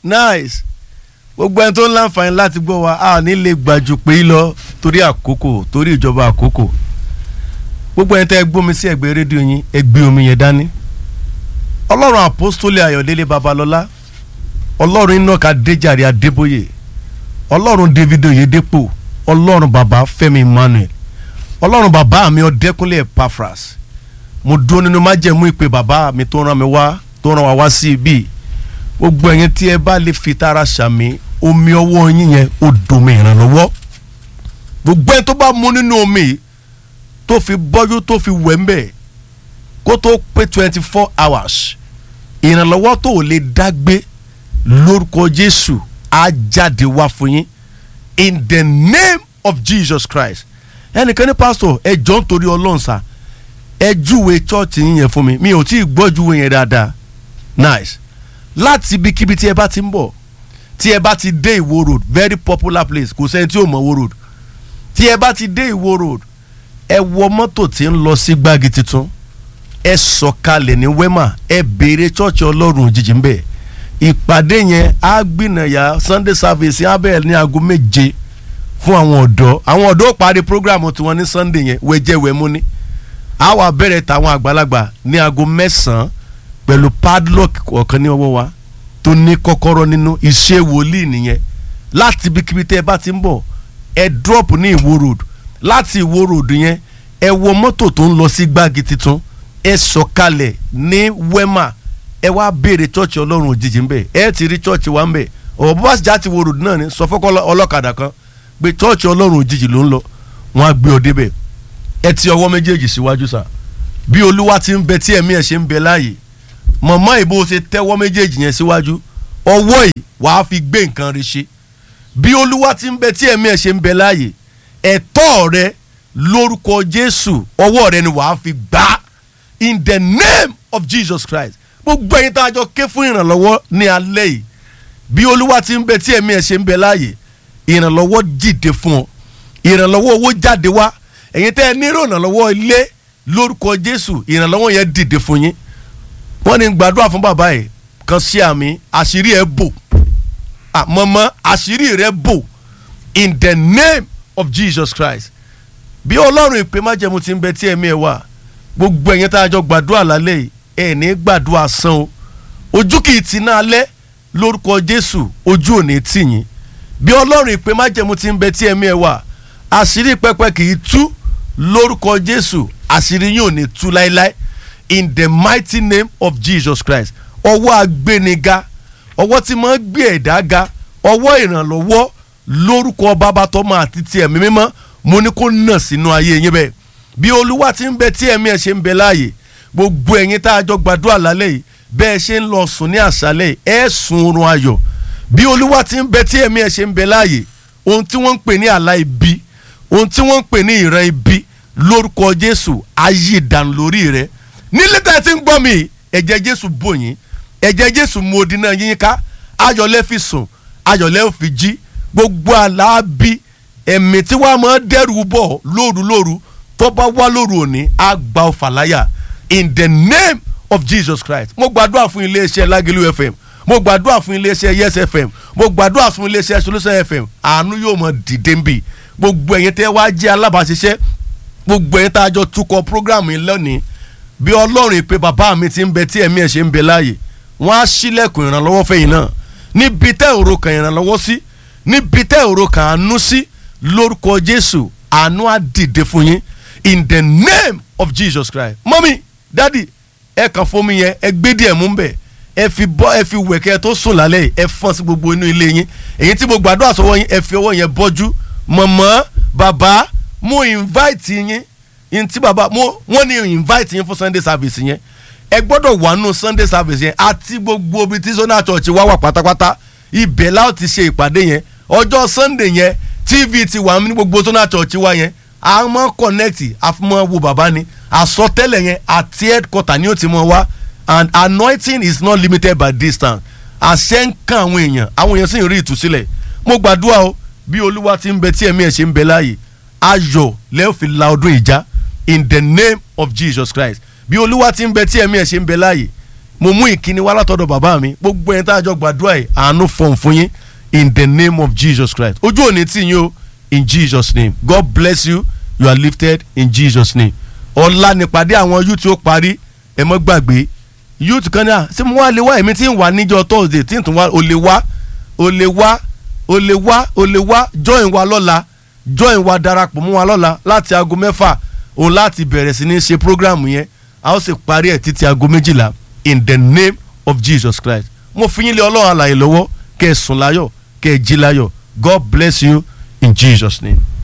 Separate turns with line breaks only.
nice gbogbo ẹni tó ń láǹfààní láti gbọ́ wa a ní lè gbàjú pé lọ torí àkókò torí ìjọba àkókò gbogbo ẹni tẹ́ ẹ gbómi sí ẹ̀gbẹ́ rédíò yín ẹ gbé omi yẹn dání ọlọ́run àpọ́stólì ayọ̀délé babalọ́lá ọlọ́run ináka déjàre adébóyè ọlọ́run david oyedepo ọlọ́run bàbá fẹ́mi emmanuel ọlọ́run bàbá mi ọdẹkùnlé epaphras mo dúró nínú májẹ̀mú ìpè bàbá mi tó rán mi wá tó rán wa wá sí ibi gbogbo ẹ̀yin tí ẹ bá lè fi tara ṣàmì omi ọwọ́ yín yẹn ó domi ìrànlọ́wọ́ gbogbo ẹni tó bá mu nínú omi yìí tó fi bọ́jú tó fi wẹ̀ ń bẹ̀ kó tó pé twenty four hours ìrànlọ́wọ́ tó ò lè dágbé lórúkọ jésù á jáde wá fún yín in the name of jesus christ ẹnìkan ní pásítọ̀ ẹ jọ̀ọ́ nítorí ọlọ́run sá ẹ júwe chọ́ọ̀tì yín yẹn fún mi mi ò tí ì gbọ́ júwe yẹn dáadáa nice láti ibikíbi tí ẹ bá ti ń bọ̀ tí ẹ bá ti dé ìwó road very popular place kò sẹ́ni tí ò mọ̀ ìwó road tí ẹ bá ti dé ìwó road ẹ wọ mọ́tò tí ń lọ sí gbági tuntun ẹ sọ̀kalẹ̀ ní wema ẹ béèrè chọ́ọ̀chì ọlọ́run òjijì ń bẹ̀ ìpàdé yẹn á gbìnàyà sunday service á bẹ̀rẹ̀ ní aago méje fún àwọn ọ̀dọ́ àwọn ọ̀dọ́ parí programu tiwọn ní sunday yẹn wẹ́jẹ́wẹ́mú ní á wà bẹ̀rẹ̀ tàwọn àgbàlagbà ní aago mẹ́sàn-án pẹ̀lú padlock ọ̀kan ní ọwọ́ wa tó ní kọ́kọ́rọ́ nínú iṣẹ́ wòlíì nìyẹn láti ibikíbi tẹ́ ẹ bá ti ń bọ̀ ẹ drop ní ìwó road láti ìwó road yẹn ẹ wọ mọ́tò tó ń lọ sí gbági tuntun ẹ sọ̀kalẹ̀ ní wema ẹ wá béèrè chọ́ọ̀chì ọlọ́run òjijì ńbẹ ẹ ti rí chọ́ọ̀chì wa ńbẹ ọ̀bọ̀ bá sì já ti wo road náà ni sọ fọ́kọ́ ọlọ́kadà kan pé chọ́ọ̀chì ọlọ́run òjijì ló ń lọ wọ́n á gbé ọ débẹ̀ ẹ ti ọwọ́ méjèèjì síwájú sà bí olúwa ti ń bẹ tí ẹ̀mí ẹ̀ ṣe ń bẹ láàyè mọ̀mọ́ ìbò ṣe tẹ́wọ́ méjèèjì yẹn síwájú ọwọ́ yìí wàá fi gbé nǹkan rẹ ṣe bí olúwa ti ń bẹ tí ẹ̀mí ẹ̀ ṣe ń bẹ láàyè ẹ̀tọ́ rẹ lórúkọ jésù ọwọ́ rẹ ni wàá fi gbà in the name of jesus christ gbogbo ẹ̀yin tá a jọ ké fún ìrànlọ́wọ́ ní alẹ́ yìí bí olúwa ti ń bẹ tí ẹ̀mí ẹ̀ ṣe ń bẹ láàyè ìrànlọ́wọ́ dìde fún ọ ìrànlọ́wọ́ owó jáde wá ẹ̀yin tẹ́ ẹ nírò ìrànlọ́wọ́ ilé lórúkọ jésù ìrànlọ́wọ́ yẹn dìde fún yín wọ́n ní gbàdúrà fún bàbá yìí kan sí àmì àṣírí ẹ̀ bò mọ̀mọ́ àṣírí rẹ̀ bò in the name of jesus christ bí ọlọ́run ìpè májẹ̀mú ti ń bẹ tí ẹ̀mí ẹ̀ wà gbogbo ẹ̀yin tá a jọ gbàdúrà lálẹ́ yìí ẹ̀ ní gbàdúrà san o ojú kì í ti náà lẹ́ lórúkọ jésù ojú ò ní tì yín bí ọlọ́run ìpè májẹ̀mú ti ń bẹ tí ẹ̀mí ẹ̀ wà àṣírí pẹpẹ kì í tú lórúkọ jésù àṣírí yín ò ní tú láéláé in the mighty name of jesus christ ọwọ́ agbéniga ọwọ́ tí máa ń gbé ẹ̀dá ga ọwọ́ ìrànlọ́wọ́ lórúkọ bàbá tọ́mọ àti ti ẹ̀mí mímọ́ mo ní kó nà sínú ayé yín bẹ́ẹ̀ bí olúwa ti ń bẹ tí ẹ̀mí ẹ̀ ṣe ń bẹ láàyè gbogbo ẹ̀yin tá a jọ gbàdúrà lálẹ́ yìí bẹ́ẹ̀ ṣe ń lọ sùn ní àṣálẹ̀ ẹ̀ sùn oorun ayọ̀ bí olúwa ti ń bẹ tí ẹ̀mí ẹ̀ ṣe ń bẹ láàyè ohun tí wọ́n ń pè ní àlá ibi ohun tí wọ́n ń pè ní ìran ibi lórúkọ jésù ayé ìdànù lórí rẹ nílé tá ẹ ti ń gbọ́ mi ẹ̀jẹ̀ jésù bò yín ẹ̀jẹ̀ jésù mú odi náà yín ká ayọ̀lẹ́ fi sùn ayọ̀lẹ́ fi jí gbogbo àlàábí ẹ̀mí tí wàá máa dẹ́rù bọ̀ lóru lóru tó bá wá lóru òní á gba ọfà láyà in the name of jesus christ mo gbàdúrà fún iléeṣẹ́ lágẹ̀lú fm mo gbàdúrà fún iléeṣẹ́ yes fm mo gbàdúrà fún iléeṣẹ́ solution fm àánú yóò mọ dìde ń bì gbogbo ẹ̀yin tẹ́ wá jẹ́ alábàáṣiṣẹ́ gbogbo ẹ̀yin tá a jọ tukọ̀ program yìí lónìí bí ọlọ́run ìpè bàbá mi ti ń bẹ tí ẹ̀mí ẹ̀ ṣe ń bẹ láàyè wọ́n á sílẹ̀kùn ìrànlọ́wọ́ fẹ̀yìn náà níbi tẹ́ òro kan ìrànlọ́wọ́ sí níbi tẹ́ òro kan àánú sí lórúkọ jésù àánú á dìde fún yín in the name of jesus christ mọ́mí dádì ẹ kàn fún mi yẹn ẹ gbé díẹ̀ mú bẹ̀ ẹ fi bọ́ ẹ fi wẹ̀kẹ́ tó sùn lálẹ́ yìí ẹ fọ́n sí gbogbo inú ilé yín èyí tí mo gbàdúrà sọ́wọ́ yín ẹ fi ọwọ́ yẹn bọ́jú mọ̀mọ́ bàbá mo invite yín yín tí bàbá mo wọ́n ní invite yín fún sunday service yẹn ẹ gbọ́dọ̀ wà nù sunday service yẹn àti gbogbo ibi tí zonal church wá wà pátápátá ibẹ̀ láò ti ṣe ìpàdé yẹn ọjọ́ sunday yẹn tv ti wà ní gbogbo zonal church wá yẹn a mọ connect àfimọ́ wo bàbá ni àsọtẹ́lẹ̀ yẹn àti headquarter ni ó ti mọ wá and anointing is not limited by distance àṣẹ ń kan àwọn èèyàn àwọn èèyàn sì ń rí ìtúsílẹ̀ mo gbàdúrà o bí olúwa ti ń bẹ tí ẹ̀mí ẹ̀ ṣe ń bẹ láàyè ayọ̀ lẹ́ẹ̀ fi la ọdún ìjà in the name of jesus christ bí olúwa ti ń bẹ tí ẹ̀mí ẹ̀ ṣe ń bẹ láàyè mo mú ìkíni wá látọ̀dọ̀ bàbá mi gbogbo ẹni tá a jọ gbàdúrà yìí àánú fọ̀n fún yín in the name of Jesus Christ ojú òní tì yín o in Jesus name God bless you you are lifted in Jesus name ọ̀la nípàdé àwọn youth ó parí ẹ mọ́ gbàgbé youth kan náà ṣé mo wá lè wá èmi tí ń wà níjọ́ Thursday tí ń tún wá o lè wá o lè wá o lè wá o lè wá join wa lọ́la join wa darapọ̀ mọ́ wa lọ́la láti aago mẹ́fà òun láti bẹ̀rẹ̀ sí ní ṣe program yẹn a ó sì parí ẹ̀ títí aago méjìlá in the name of Jesus Christ mo fi yín lé ọlọ́run àlàyé lọ́wọ́ kẹ́ ẹ sùn láyọ̀ kẹ́ ẹ jí láyọ̀ God bless you in Jesus name.